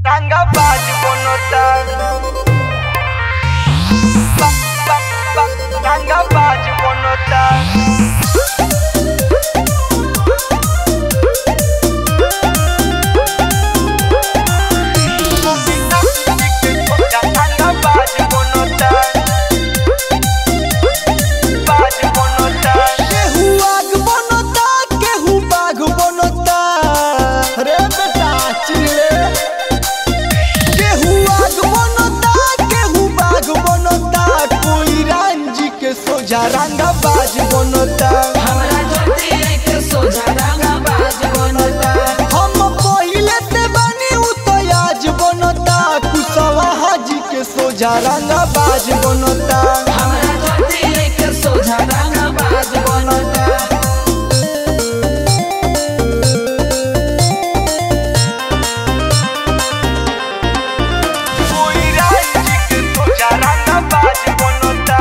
ranga baj bonota ba, ba, ba, ranga baj bonota ranga baj bonota baj bonota केहू आग बनता केहू बाघ बनता रे बेटा चिले केहू आग बनता केहू बाघ बनता कोई रांझी के सोझा रंगा बाज बनता हमरा ज्योति एक सोझा रंगा बाज बनता हम पहिले से बनी उ तो आज बनता कुशवा हाजी के सोझा रंगा बाज बनता हमरा ज्योति एक सोझा रंगा बाज बनता कोई राजी के सोचा रंगा बाज बनता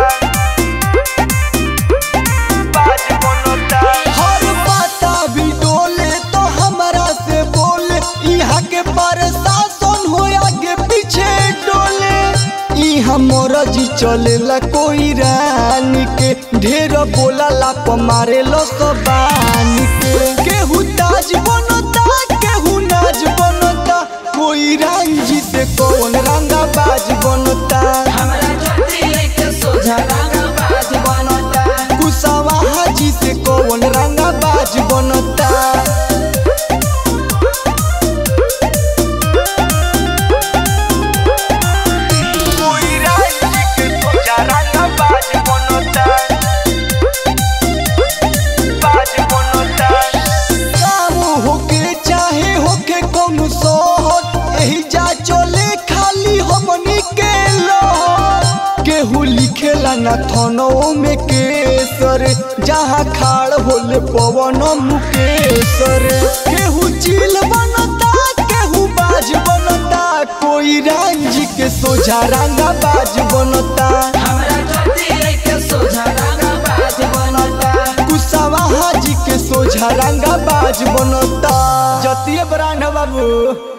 बाज बनता हर पाता भी डोले तो हमरा से बोले यहाँ के प्रशासन हो आगे पीछे डोले यहाँ मोरजी चलेला कोई रानी के ढेर बोला लाप मारे लो बानी के केहू ताज बनता केहू नाज बनता कोई रांझी से कौन रंगा बाज बनता हमरा ज्योति एक सोझा रंगा बाज बनता कुसावा हाजी से कौन रंगा बाज बनता कोई राजी के सोचा रंगा बाज बनता बाज बनता काम होके चाहे होके कौन सोहर एही जा चले खाली हमनी के लोहर केहू लिखेला ना थनो में केसर जहाँ खाड़ होले पवन मुकेसर केहू चील बनता केहू बाज बनता कोई रांझी के सोझा रंगा बाज बनता हमरा ज्योति एक सोझा रंगा बाज बनता कुसावा हाजी के सोझा रंगा बाज बनता जतिये ब्रांड बाबू